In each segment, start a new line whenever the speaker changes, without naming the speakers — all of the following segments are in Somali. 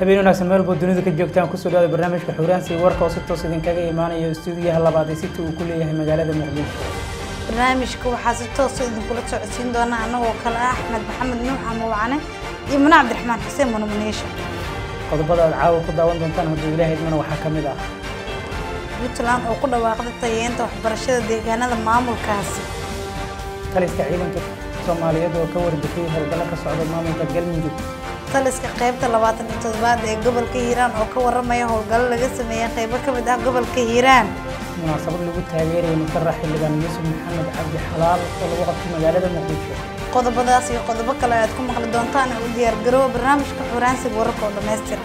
habeen wanaagsan meel boo dunida ka joogtaan kusoo dhawaada barnaamijka xuraansi warka oo si toos idinkaga imaanayo istuudiyaha labaad ee city uu ku leeyahay magaalada muqdisho
barnaamijka waxaa si toosa idinkula socodsiin doona annagoo kale ah axmed maxamed nuux amawacane iyo mune cabdiraxmaan xuseen munamuneesha
qodobada aad caawa ku daawan doontaan hadduu ilaahay idmana waxaa ka mid ah
puntland oo ku dhawaaqday tayeenta waxbarashada deegaanada maamulkaasi
taliska ciidanka soomaaliyeed oo ka warbixiyey howlgallo ka socda maamulka galmudug
taliska qaybta labaatan iyo toddobaad ee gobolka hiiraan oo ka waramaya howlgallo laga sameeyey qaybo ka mid ah gobolka hiiraan
munaasabad lagu taageerayay musharax xildhibaan yuusuf maxamed cabdi xalaal oo lagu qabtay magaalada muqdisho
qodobadaas iyo qodobo kale aad ku maqli doontaan u diyaargaroowa barnaamijka xuraansiga wararka oo dhammaystira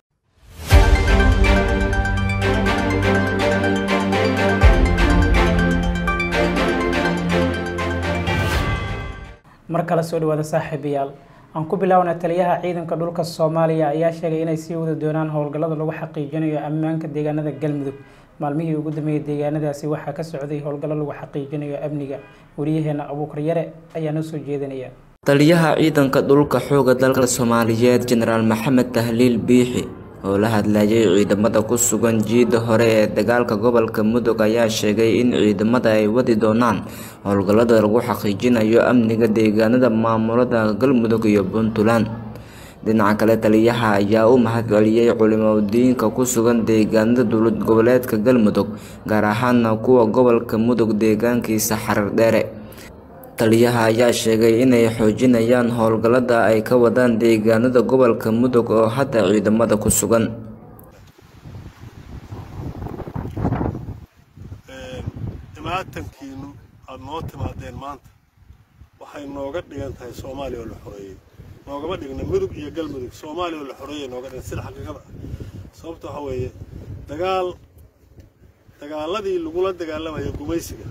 mar kale soo dhawaada saaxiibayaal aan ku bilaawna taliyaha ciidanka dhulka soomaaliya ayaa sheegay inay sii wadi doonaan howlgallada lagu xaqiijinayo ammaanka deegaanada galmudug maalmihii ugu dambeeyey deegaanadaasi waxaa ka socday howlgallo lagu xaqiijinayo amniga wariyaheena abuukar yare ayaa noo soo jeedinaya
taliyaha ciidanka dhulka xooga dalka soomaaliyeed jenaraal maxamed tahliil biixi oo la hadlayay ciidamada ku sugan jiida hore ee dagaalka gobolka mudug ayaa sheegay in ciidamada ay wadi doonaan howlgallada lagu xaqiijinayo amniga deegaanada maamulada galmudug iyo puntland dhinaca kale taliyaha ayaa u mahadceliyey culimadiinka ku sugan deegaanada dowlad goboleedka galmudug gaar ahaana kuwa gobolka mudug deegaankiisa xarar dheere taliyaha ayaa sheegay inay xoojinayaan howlgallada ay ka wadaan deegaanada gobolka mudug oo hadda ciidamada ku sugan
imaatankiinu aada noo timaadeen maanta waxay nooga dhigan tahay soomaaliya oo la xoreeyey noogama dhigna mudug iyo galmudug soomaaliya oo la xoreeyay nooga dhigan sida xaqiiqada ah sababta waxaa weeye dagaal dagaaladii lagula dagaalamaya gumaysiga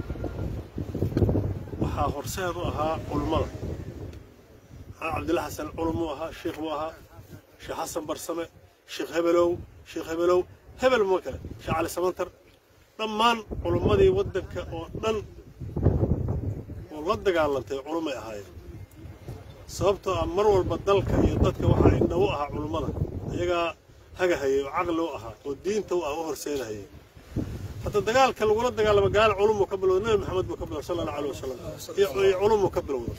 waxaa horseed u ahaa culummada maxamed cabdilla xasan culum uu ahaa sheikh buu ahaa sheekh xasan barsame sheekh hebelow sheekh hebelow hebel ma kale sheekh cali samantar dhammaan culummadii waddanka oo dhan oo la dagaalantay culummay ahaayeen sababtoo ah mar walba dalka iyo dadka waxaa indha u ahaa culummada iyagaa hagahayay oo caqli u ahaa oo diinta u ah u horseedahayay hadda dagaalka lagula dagaalamo gaal culum uu ka bilowda nabi maxamed buu ka bilowda sala allahu alayh wasalam iyo culum uu ka bilowda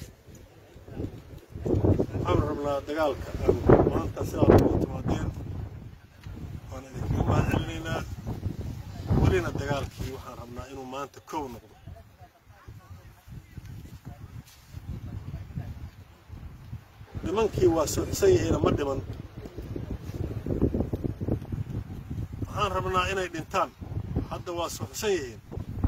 waxaan rabnaa dagaalka aan maanta sidaa ugu timaadeen waan idinkaga mahad celinaynaa welina dagaalkii waxaan rabnaa inuu maanta kow noqdo nimankii waa socsan yihiina ma dhiman waxaan rabnaa inay dhintaan hadda waa socsan yihiin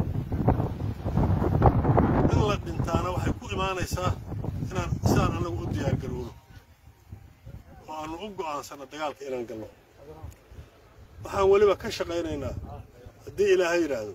in la dhintaana waxay ku imaanaysaa inaan sidaan annagu u diyaargarowno oo aannu u go'aansanno dagaalka inaan galno waxaan weliba ka shaqaynaynaa haddii ilaahay yidhaahdo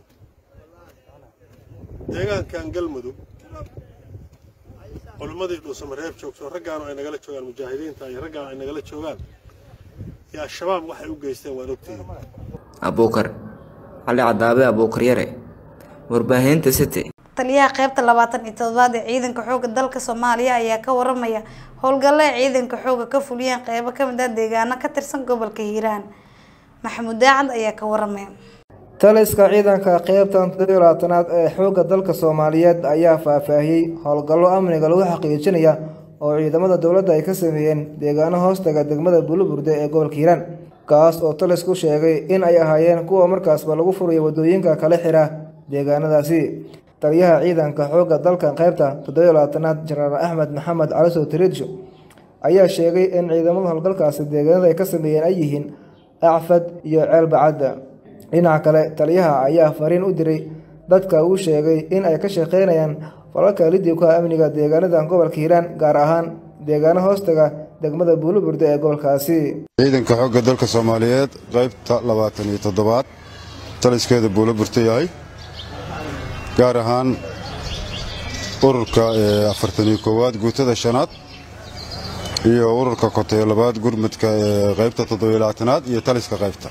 deegaankan galmudug culimmadii dhuusamareeb joogto raggaanu ay nagala joogaan mujaahidiinta iyo raggaanu ay nagala joogaan iyo al-shabaab waxay u geysteen waan ogtihiin
abuukar cali cadaabe abuukar yare warbaahinta city
taliyaha qaybta labaatan iyo toddobaad ee ciidanka xooga dalka soomaaliya ayaa ka waramaya howlgallo ay ciidanka xooga ka fuliyeen qeybo ka mid ah deegaano ka tirsan gobolka hiiraan maxamuud daacad ayaa ka waramaya
taliska ciidanka qeybtan toddobiyo labaatanaad ee xoogga dalka soomaaliyeed ayaa faahfaahiyey howlgallo amniga lagu xaqiijinaya oo ciidamada dowladda ay ka sameeyeen deegaano hoostaga degmada buluburde ee gobolka hiiraan kaas oo talisku sheegay in ay ahaayeen kuwa markaasba lagu furayo waddooyinka kala xira deegaanadaasi taliyaha ciidanka xoogga dalka qeybta toddobiyo labaatanaad jenaraal axmed maxamed calisow tiriidsho ayaa sheegay in ciidamada howlgalkaasi deegaanada ay ka sameeyeen ay yihiin acfad iyo ceelbacadda dhinaca kale taliyaha ayaa fariin u diray dadka uu sheegay in ay ka shaqeynayaan falalka lidibka amniga deegaanadan gobolka hiiraan gaar ahaan deegaano hoostaga degmada buuluburde ee gobolkaasi
ciidanka xoogga dalka soomaaliyeed qaybta labaatan iyo toddobaad taliskeeda buulaburta yahay gaar ahaan ururka afartan iyo koowaad guutada shanaad iyo ururka kotayo labaad gurmudka ee qaybta toddobiyo labaatanaad iyo taliska qaybta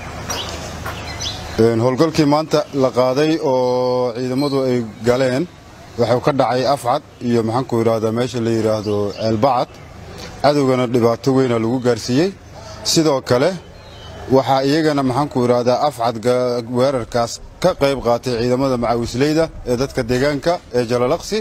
howlgalkii maanta la qaaday oo ciidamadu ay galeen wuxuu ka dhacay afcad iyo maxaanku idhaahdaa meesha la yidhaahdo ceelbacad cadowgana dhibaato weyna lagu gaarsiiyey sidoo kale waxaa iyagana maxaanku idhaahdaa afcad weerarkaas ka qayb qaatay ciidamada macawisleyda ee dadka deegaanka ee jalalaqsi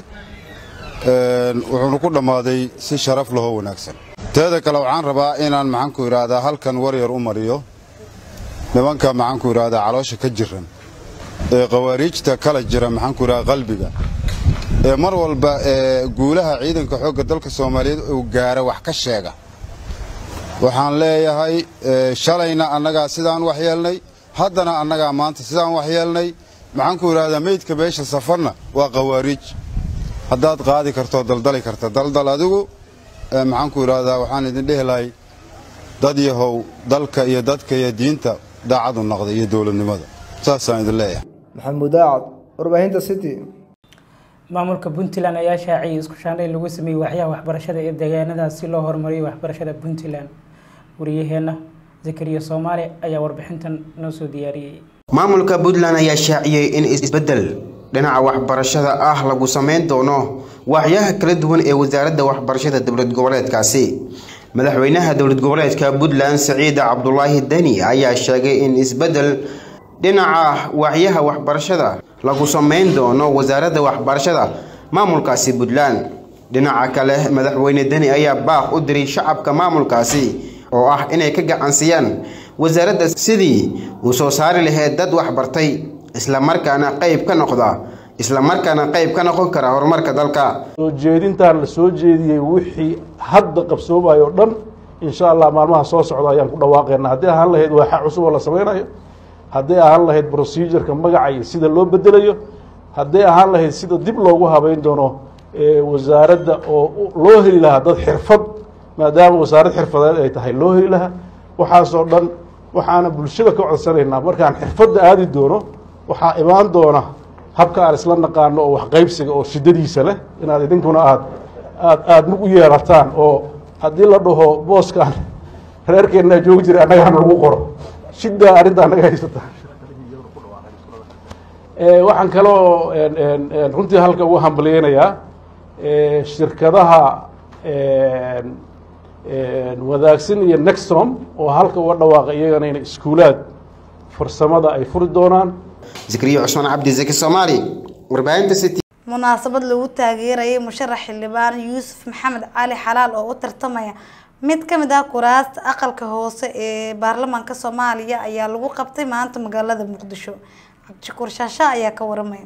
wuxuuna ku dhammaaday si sharaf lahoo wanaagsan teeda kale waxaan rabaa inaan maxaanku idhaahdaa halkan waryar u mariyo nimanka maxaanku idhaahdaa caloosha ka jiran ee khawaariijta kala jira maxaanku idhahdaa qalbiga ee mar walba ee guulaha ciidanka xoogga dalka soomaaliyeed uu gaara wax ka sheega waxaan leeyahay shalayna annagaa sidaan wax yeelnay haddana annagaa maanta sidaan wax yeelnay maxaanku idhaahdaa meydka meesha safarna waa khawaariij haddaad qaadi kartoo daldali karta daldal adigu maxaanku idhaahdaa waxaan idin dhehi lahay dad yahow dalka iyo dadka iyo diinta daacadu noqda iyo dowladnimada saasaan idin leeyahay
maxamuud daacad warbaahinta city
maamulka puntland ayaa shaaciyay isku shaandhay lagu sameeyey waxyaha waxbarashada ee deegaanadaas si loo horumariyo waxbarashada puntland wariyaheenna zakariya soomaali ayaa warbixintan noo soo diyaariyey
maamulka puntland ayaa shaaciyey in isbeddel dhinaca waxbarashada ah lagu sameyn doono waaxyaha kala duwan ee wasaaradda waxbarashada dowlad goboleedkaasi madaxweynaha dowlad goboleedka puntland saciid cabdulaahi deni ayaa sheegay in isbeddel dhinaca waaxyaha waxbarashada lagu sameyn doono wasaaradda waxbarashada maamulkaasi puntland dhinaca kale madaxweyne deni ayaa baaq u diray shacabka maamulkaasi oo ah inay ka gacansiiyaan wasaaradda sidii uu soo saari lahayd dad waxbartay islamarkaana qayb ka noqda islamarkaana qayb ka noqon kara horumarka dalka
soo jeedintaan la soo jeediyey wixii hadda qabsoomayo o dhan insha allah maalmaha soo socda ayaan ku dhawaaqeynaa haddii ahaan lahayd waaxa cusub oo la sameynayo haddii ahaan lahayd procedureka magaca iyo sida loo bedelayo haddii ahaan lahayd sida dib loogu habeyn doono wasaaradda oo loo heli lahaa dad xirfad maadaama wasaarad xirfadeed ay tahay loo heli lahaa waxaasoo dhan waxaana bulshada ka codsanaynaa markaan xirfadda aadi doono waxaa imaan doona habka aan isla naqaano oo waxqaybsiga oo shidadiisa leh inaad idinkuna aad aad aada mug u yeelataan oo haddii la dhaho booskaan reerkeennaa joogi jiray annagaana lagu qoro shiddaa arrinta annaga haysata waxaan kaloo runtii halka ugu hambalyeynayaa shirkadaha wadaagsan iyo nextrom oo halka uga dhawaaqa iyagana inay iskuulaad farsamada ay furi doonaan
zakariya cusmaan cabdi zaki soomaali warbaahinta city
munaasabad lagu taageerayay musharax xildhibaan yuusuf maxamed cali xalaal oo u tartamaya mid ka mid ah kuraasta aqalka hoose ee baarlamaanka soomaaliya ayaa lagu qabtay maanta magaalada muqdisho cabdishakuur shaasha ayaa ka waramaya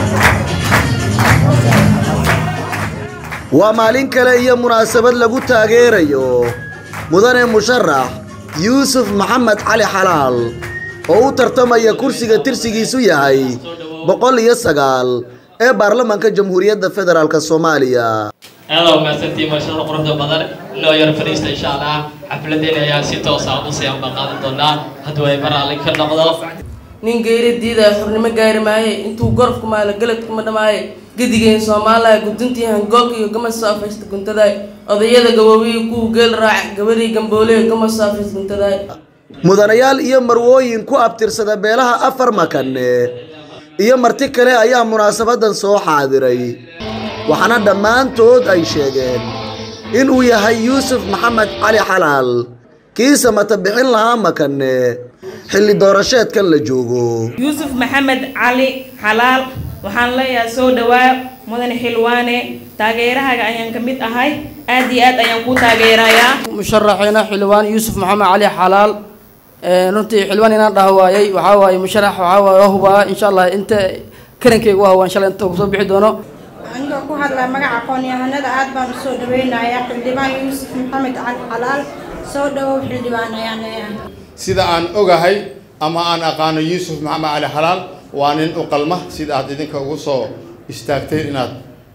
waa maalin kale iyo munaasabad lagu taageerayo mudane musharax yuusuf maxamed cali xalaal oo u tartamaya kursiga tirsigiisu yahay boqol iyo sagaal ee baarlamaanka jamhuuriyadda federaalk soomaaliya
aada umahadsantii maashada quruxda badan inoo yar fadhiista insha allah xafladeena ayaa si toosa usii amba qaadan doonaa hadduu ay maraalli ka noqdo
nin geyri diidaya xurnimo gaari maaye intuu gorofku maalo galadkuma dhamaaye gedigeen soomaaliya guduntii hangoolka iyo gama soo afaysta guntadaay odayada gaboobiyi kuwa geel raaca gabadhii gambooley gama soo afaysta guntadaay
mudanayaal iyo marwooyin ku abtirsada beelaha afar makane iyo marti kale ayaa munaasabadan soo xaadiray waxaana dhammaantood ay sheegeen inuu yahay yuusuf maxamed cali xalaal kiisa mata bixin lahaa makane xilli doorasheedkan la joogo
yuusuf maxamed cali xalaal waxaan leeyahay soo dhawaa mudane xilwaane taageerahaaga ayaan ka mid ahay aad iyo aad ayaan kuu taageerayaa
musharaxeena xildhibaan yuusuf maxamed cali xalaal runtii xildhibaan inaan dhaha waayey waxaa waaye musharax waxaa waaye waa hubaa insha allah inta karankeyga u hawaan shalay inta kusoo bixi doono
anigoo ku hadlaya magaca aqoon-yahanada aad baan usoo dhaweynayaa xildhibaan yuusuf maxamed cali xalaal soo dhawow xildhibaan ayaan leeyahay
sida aan ogahay ama aan aqaano yuusuf maxamed cali xalaal waa nin u qalma sida aad idinka ugu soo istaagteen inaad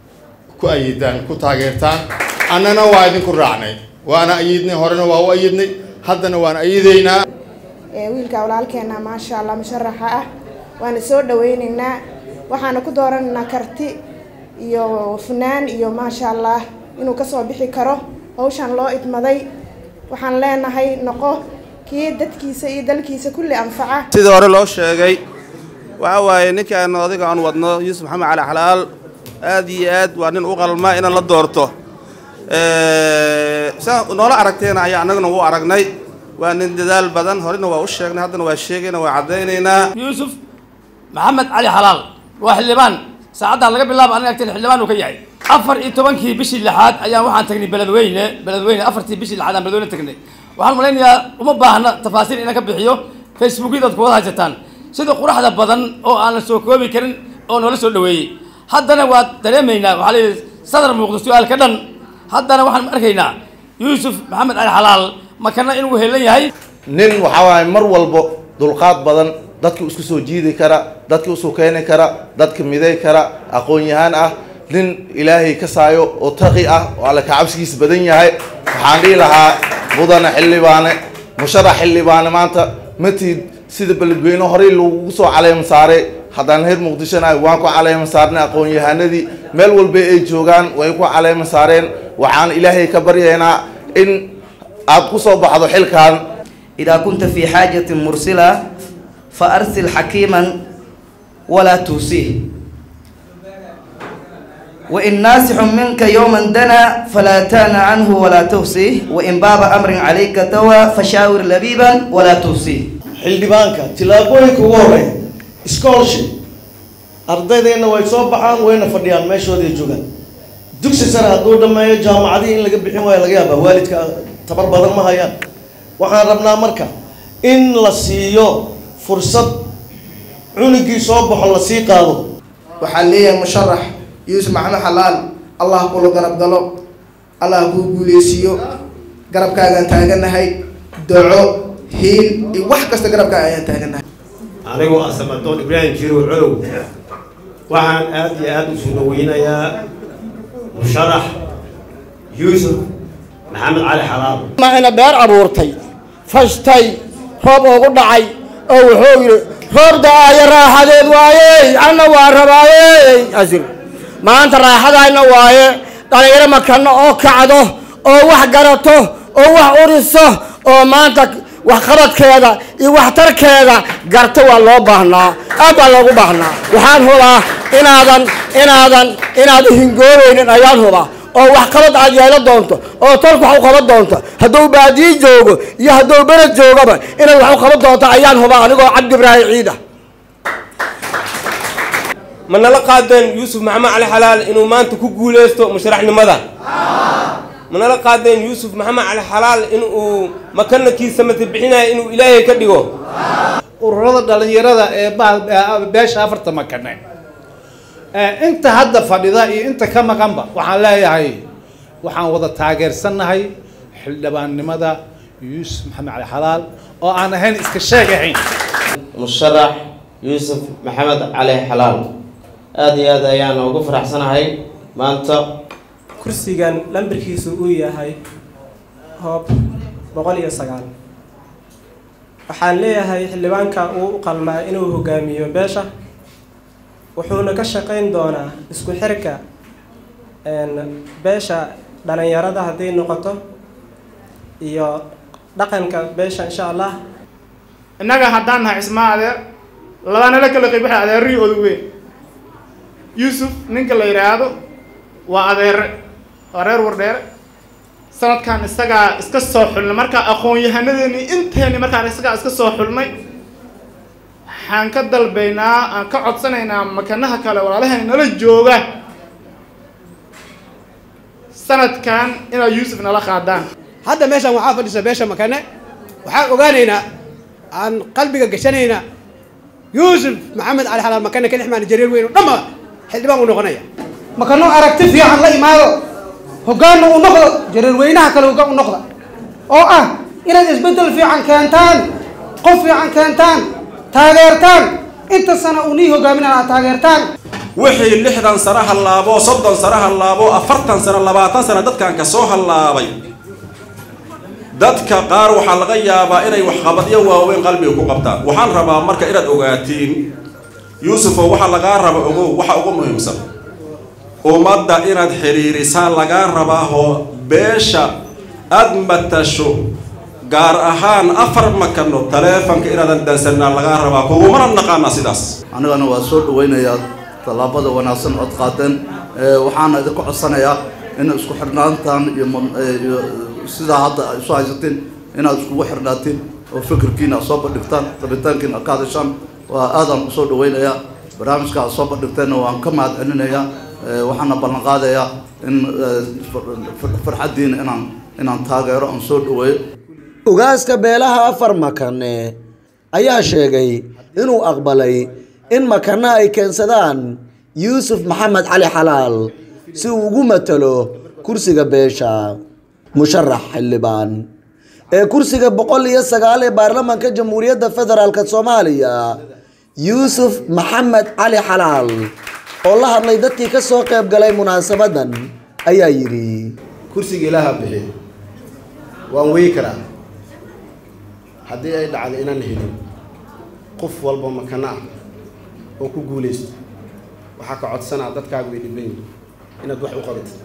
ku ayidaan ku taageertaan annana waa idinku raacnay waana ayidnay horena waa u ayidnay haddana waan ayidaynaa
wiilka walaalkeena maasha allah musharaxa ah waana soo dhaweyneynaa waxaana ku dooranaynaa karti iyo funaan iyo maasha allah inuu kasoo bixi karo hawshan loo idmaday waxaan leenahay noqo kii dadkiisa iyo dalkiisa kulli anfaca
sidii hore loo sheegay waxa waaye ninkaan odayga aan wadno yuusuf maxamed cali xalaal aad iyo aad waa nin u qalma inaan la doorto saa noola aragteena ayaa annaguna u aragnay waa nin dadaal badan horena waa u sheegnay haddana waa sheegayna waa caddaynaynaa
yuusuf maxamed cali xalaal waa xildhibaan saacaddan laga bilaabo aniga agteen xildhibaan uu ka yahay afar iyo tobankii bishii lixaad ayaan waxaan tagnay beledweyne beledweyne afartii bishii lixaad aan beledweyne tagnay waxaan malaynayaa uma baahna tafaasiil inaan ka bixiyo facebookyada ad kuwada haysataan sida quraxda badan oo aan la soo koobi karin oo noola soo dhaweeyey haddana waa dareemaynaa waxaa layidhi sadar muuqdo su-aalka dhan haddana waxaan arkaynaa yuusuf maxamed cali xalaal makana inuu helan yahay
nin waxaa waaye mar walbo dulqaad badan dadka isku soo jiidi kara dadka isu keeni kara dadka miday kara aqoon-yahaan ah nin ilaahay ka saayo oo taqi ah oo alle kacabsigiisa badan yahay waxaan dhihi lahaa mudane xildhibaane musharax xildhibaane maanta matid sida beledweyne horey lagu soo caleema saaray haddaan reer muqdishona waan ku caleema saarnay aqoon-yahanadii meel walba ay joogaan way ku caleema saareen waxaan ilaahay ka baryaynaa in aad ku soo baxdo xilkan
إذا كنت في حاجة مرسلة فأرسل حكيما ولا توصيه وإن ناسح منك يوما دنا فلا تان عنه ولا توصيه وإن باب أمر عليك توا فشاور لبيبا ولا توصيه
xildhibaanka tillaabooyinka ugu horeeya scholarship ardaydeenna way soo baxaan wayna fadhiyaan meeshooday joogaan dugsi sare hadduu dhammeeyo jaamacadihii in laga bixin waayo laga yaabaa waalidka tabar badan ma hayaan waxaan rabnaa marka in la siiyo fursad cunugii soo baxo la sii qaado
waxaan leeyahay musharax yuusuf maxamed xalaal allah kula garab galo allah kuu guuleysiiyo garabkaagaan taaganahay doco hiil iyo wax kasta garabkaaga ayaan taaganahay
anigoo ah samadoon ibraahim jirow colow waxaan aad iyo aada u soo dhaweynayaa musharax yuusuf maxamed cali xalaal
ma ina beer abuurtay fashtay roob ugu dhacay oo wuxuu yidhi roob da-aayo raaxadeed waayey anna waa rabaayey asir maanta raaxadayna waaye dhalinyaro makano oo kacdo oo wax garato oo wax uriso oo maanta waxqabadkeeda iyo waxtarkeeda garto waa loo baahnaa aad baa loogu baahnaa waxaan hubaa inaadan inaadan inaad hingoobeynin ayaan hubaa oo waxqabad aad yeelo doonto oo tolka wax u qaban doonto hadduu baadiyi joogo iyo hadduu bered joogaba inaad wax u qaban doonto ayaan hubaa anigoo cabdi ibraahim ciida
ma nala qaadeen yuusuf maxamed cali xalaal inuu maanta ku guuleysto musharaxnimada ma nala qaadeen yuusuf maxamed cali xalaal inuu makanadkiisa matibixinaya inuu ilaahay ka dhigo
ururada dhalinyarada ee beesha afarta makane inta hadda fadhida iyo inta ka maqanba waxaan leeyahay waxaan wada taageersannahay xildhibaannimada yuusuf maxamed cali xalaal oo aan ahayn iska sheeg ahayn
musharax yuusuf maxamed cali xalaal aada iyo aad ayaan ugu faraxsanahay maanta
kursigan lambarkiisu uu yahay hoob boqol iyo sagaal waxaan leeyahay xildhibaanka uu u qalmaa inuu hogaamiyo beesha wuxuuna ka shaqayn doonaa isku xirka beesha dhalinyarada hadday noqoto iyo dhaqanka beesha insha allah
innaga haddaan nahay cismaa adeer labana la kala qayb waxa adeerihii odu weyn yuusuf ninka la yidhaahdo waa adeere waa reer wardheere sanadkan isagaa iska soo xulnay markaa aqoon-yahanadeeni inteeni markaan isagaa iska soo xulnay waxaan ka dalbaynaa aan ka codsanaynaa makanaha kale walaalahan nala jooga sanadkan inaad yuusuf nala qaadaan
hadda meeshaan waxaa fadhisa beesha makane waxaan ogaanaynaa aan qalbiga gashanaynaa yuusuf maxamed cali xalaal makane ka dhexmaana jariir weyn oo dhanba xildhibaan uu noqonaya
makano aragti fiican la imaado hoggaanna u noqdo jariir weynaha kale hoggaan u noqda oo ah inaad isbeddel fiican keentaan qof fiican keentaan taageertaan inta sana uu nii hogaaminana aad taageertaan
wixii lixdan sano hallaabo soddon sano hallaabo afartan sano labaatan sano dadkan ka soo hallaabay dadka qaar waxaa laga yaabaa inay waxqabadyo waaweyn qalbiga ku qabtaan waxaan rabaa marka inaad ogaatiin yuusufow waxaa lagaa raba ogow waxa ugu muhiimsan ummadda inaad xiriirisaan lagaa rabaahoo beesha aada matasho gaar ahaan afar makano taleefanka inaadan dansanaa lagaa rabaa kugumana naqaana sidaas
anigana waa soo dhaweynayaa tallaabada wanaagsan ood qaadeen waxaana idinku codsanayaa in isku xidhnaantan iyo sidaa hadda ay isu haysateen inaad iskugu xirnaatiin oo fikirkiina aad soo bandhigtaan rabitaankiina aad ka hadashaan waa aadaan usoo dhaweynayaa barnaamijka aad soo bandhigteenna waan ka mahad celinayaa waxaana ballan qaadayaa in farxaddiina inaan inaan taageero aan soo dhaweeyo
ugaaska beelaha afar makane ayaa sheegay inuu aqbalay in makana ay keensadaan yuusuf maxamed cali xalaal si uu ugu matalo kursiga beesha musharax xildhibaan ee kursiga boqol iyo sagaal ee baarlamaanka jamhuuriyadda federaalk soomaaliya yuusuf maxamed cali xalaal oo la hadlay dadkii ka soo qayb galay munaasabadan ayaa yidhi
kursiga ilaaha bixiy waan weyi karaa haddii ay dhacdo inaan helin qof walba makana ah oo ku guulaysto waxaa ka codsanaa dadkaagu way dhiban yihin inaad wax u qabatid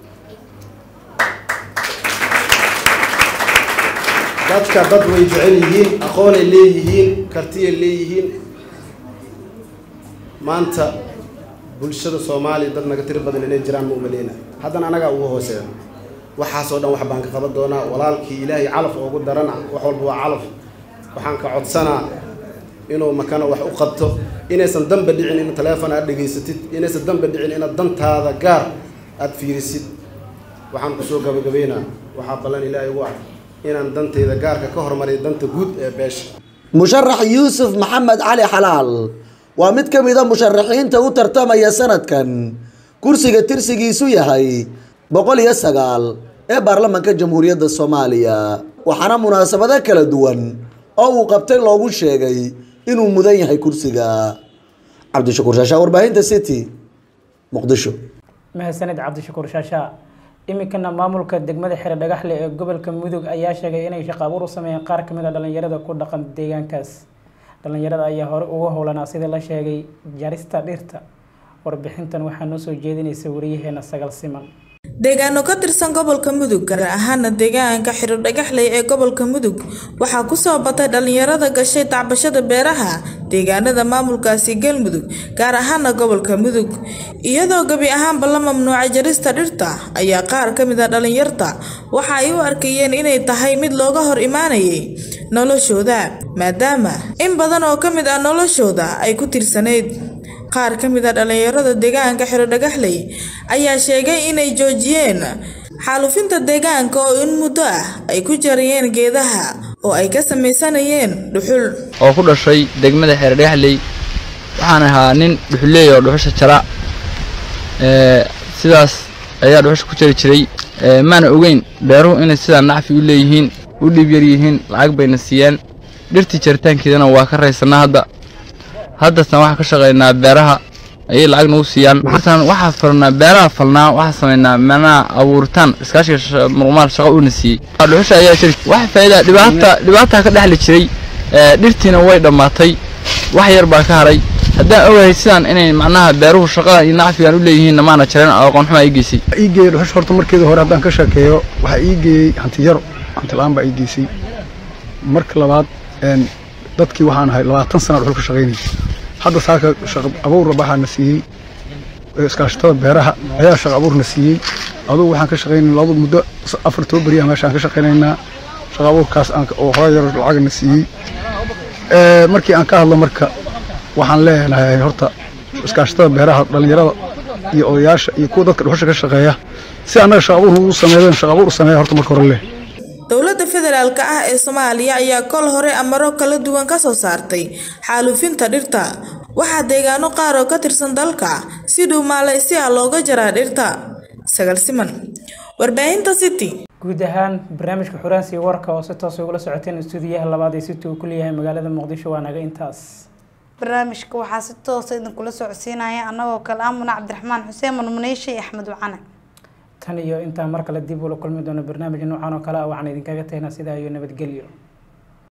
dadka dad way jecel yihiin aqoonay leeyihiin kartiyay leeyihiin maanta bulshada soomaaliya dad naga tiri badan inay jiraan ma umaleyna haddana anagaa ugu hooseeya waxaasoo dhan wax baan ka qaban doonaa walaalkii ilaahay calaf oogu darana wax walba waa calaf waxaan ka codsanaa inuu makana wax u qabto inaysan danba dhicin in taleefon aad dhegaysatid inaysan danba dhicin inaad dantaada gaar aad fiirisid waxaan kusoo gabagabeynaa waxaa ballan ilaahay ugu ah inaan dantayda gaarka ka hormariyo danta guud ee beesha
musharax yuusuf maxamed cali xalaal waa mid ka mid a musharaxiinta u tartamaya sanadkan kursiga tirsigiisu yahay boqol iyo sagaal ee baarlamaanka jamhuuriyadda soomaaliya waxaana munaasabado kala duwan oo uu qabtay loogu sheegay inuu mudan yahay kursiga cabdishakuur shaashaa warbaahinta city muqdisho
mahadsanid cabdishakuur shaashaa iminkana maamulka degmada xire dhagaxle ee gobolka mudug ayaa sheegay inay shaqo abuur u sameeyeen qaar kamid a dhalinyarada ku dhaqan deegaankaas dhalinyarada ayaa hore uga howlanaa sidii la sheegay jarista dhirta warbixintan waxaa noo soo jeedinaysa wariyaheena sagal siman
deegaano ka tirsan gobolka mudug gaar ahaana deegaanka xiro dhagaxley ee gobolka mudug waxaa kusoo batay dhalinyarada gashay tacbashada beeraha deegaanada maamulkaasi galmudug gaar ahaana gobolka mudug iyadoo gebi ahaanba la mamnuucay jarista dhirta ayaa qaar ka mid a dhalinyarta waxa ay u arkayeen inay tahay mid looga hor imaanayay noloshooda maadaama in badan oo ka mid ah noloshooda ay ku tirsanayd qaar ka mid a dhalinyarada deegaanka xiro dhagaxley ayaa sheegay inay joojiyeen xaalufinta deegaanka oo in muddo ah ay ku jarayeen geedaha oo ay ka samaysanayeen dhuxul
oo ku dhashay degmada xeer dhagaxley waxaan ahaa nin dhuxuleey oo dhuxusha jara sidaas ayaa dhuxusha ku jari jiray maana ogeyn beeruhu inay sidaa nacfi u leeyihiin u dhiib yar yihiin lacag bayna siiyaan dhirtii jaritaankeedana waa ka raysanaa hadda haddasna waxaan ka shaqaynaa beeraha ayay lacag nagu siiyaan markaan waxaa falnaa beeraha falnaa waxaa samaynaa meelaha abuuritaan iskaashiga muruqmaal shaqo uuna siiyey dhuxusha ayaa jiri wax faa'iida dhibaata dhibaataa ka dhexli jiray dhirtiina way dhammaatay wax yar baa ka haray haddaan ogahay sidaan inay macnaha beeruhu shaqada iyo nacfigan u leeyihiin maana jareen aqoon xumaa ii geysay
ii geeyey dhuxusha horta markeeda hore haddaan ka sheekeeyo waxaa ii geeyey hanti yaro hanti la-aan baa ii geysay marka labaad dadkii waxaan ahay labaatan sana dhuxul ka shaqaynayay hadda saaka shaqo abuurna waxaana siiyey iskaashatada beeraha ayaa shaqo abuurna siiyey adugu waxaan ka shaqaynay laba muddo afar toban beriyaha meeshaan ka shaqaynaynaa shaqo abuurkaas oo hore yar lacagna siiyey markii aan ka hadlo marka waxaan leenahay horta iskaashatada beeraha dhallinyarada iyo odayaasha iyo kuwa dadka dhuxusha ka shaqeeya si annaga shaqo abuur ugu sameeyeen shaqo abuur sameeya horta marka hore leh
dowladda federaalk ah ee soomaaliya ayaa kol hore amaro kala duwan ka soo saartay xaalufinta dhirta waxaa deegaano qaar oo ka tirsan dalka si dhuumaalaysi ah looga jaraa dhirta sagal siman warbaahinta city
guud ahaan barnaamijka xuraansiga warka oo si toos ugula socoteen istuudiyaha labaad ee city uu ku leeyahay magaalada muqdisho waa naga intaas
barnaamijka waxaa si toosa idinkula socodsiinaya annagoo kale ah muna cabdiraxmaan xuseen murmuneyshe iyo axmed wacane
tan iyo intaa mar kale dib ula kulmi doono barnaamij noocan oo kale ah waxaan idinkaga tagnaa sidaa iyo nabadgelyo